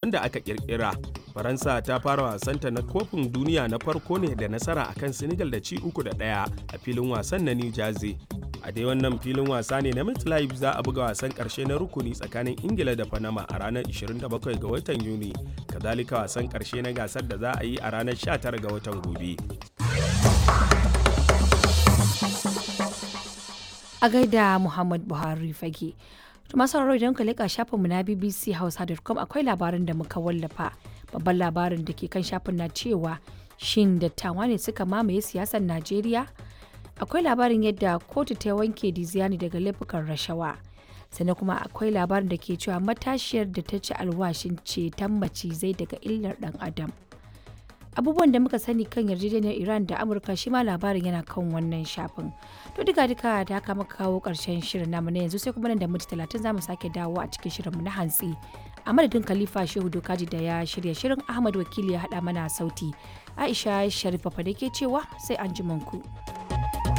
da aka kirkira faransa ta fara wasanta na kofin duniya na farko ne da nasara akan senegal da ci uku da ɗaya a filin wasan na new jersey a dai wannan filin wasa ne na MetLife za a buga wasan karshe na rukuni tsakanin ingila da panama a ranar 27 ga watan yuni kazalika wasan karshe na gasar da za a yi a ranar 19 ga watan gobe a gaida muhammad buhari fage to masu sauraro idan ka leƙa shafinmu na bbc hausa.com akwai labarin da muka wallafa babban labarin da ke kan shafin na cewa shin dattawa ne suka mamaye siyasar najeriya akwai labarin yadda kotu ta wanke diziani daga laifukan rashawa sannan kuma akwai labarin da ke cewa matashiyar da ta ci alwashin ceton macizai daga illar dan adam abubuwan da muka sani kan yarjejeniyar iran da amurka shi ma labarin yana kan wannan shafin to duka duka da haka muka kawo karshen shirin namu na yanzu sai kuma nan da minti talatin za mu sake dawo a cikin shirinmu na hantsi a madadin khalifa shehu dokaji da ya shirya shirin ahmad wakili ya haɗa mana sauti aisha sharifa da ke cewa sai an ku.